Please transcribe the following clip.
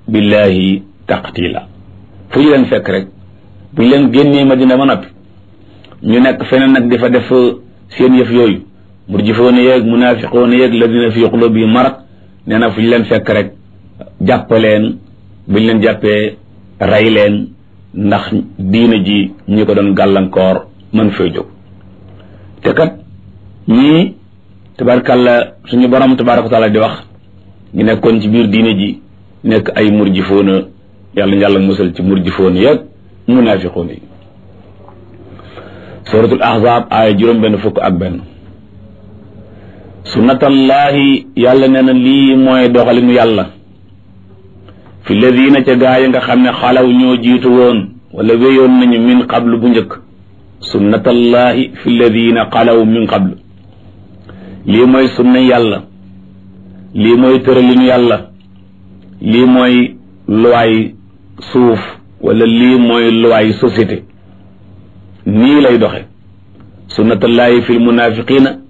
billahi taqtila fu ñu leen fekk rek bu ñu leen génnee madina ba noppi ñu nekk feneen nag di fa def seen yëf yooyu murjifoona yeeg munaafiqoona yeeg ladina fi qulubi marad nee na fu ñu leen fekk rek jàppaleen bu ñu leen jàppee rey leen ndax diina ji ñi ko doon gàllankoor mën fay jóg te kat ñii tabarkàlla suñu borom tabaraka taala di wax ñu nekkoon ci biir diina ji nekk ay murjifoona yàlla yàlla musal ci murjifoona yeeg munaafiqoona yi suratul ahzab aaya juróom benn fukk ak benn sunnatallahi yàlla nee na lii mooy doxalinu yàlla fi ladina ca gaa yi nga xam ne xalaw ñoo jiitu woon wala wéyoon nañu min qablu bu njëkk sunnatallahi fi ladina xalaw min qablu lii mooy sunna yàlla lii mooy tëralinu yàlla lii mooy luwaay suuf wala lii mooy luwaay société nii lay doxe sunnatallahi fi lmunafiqina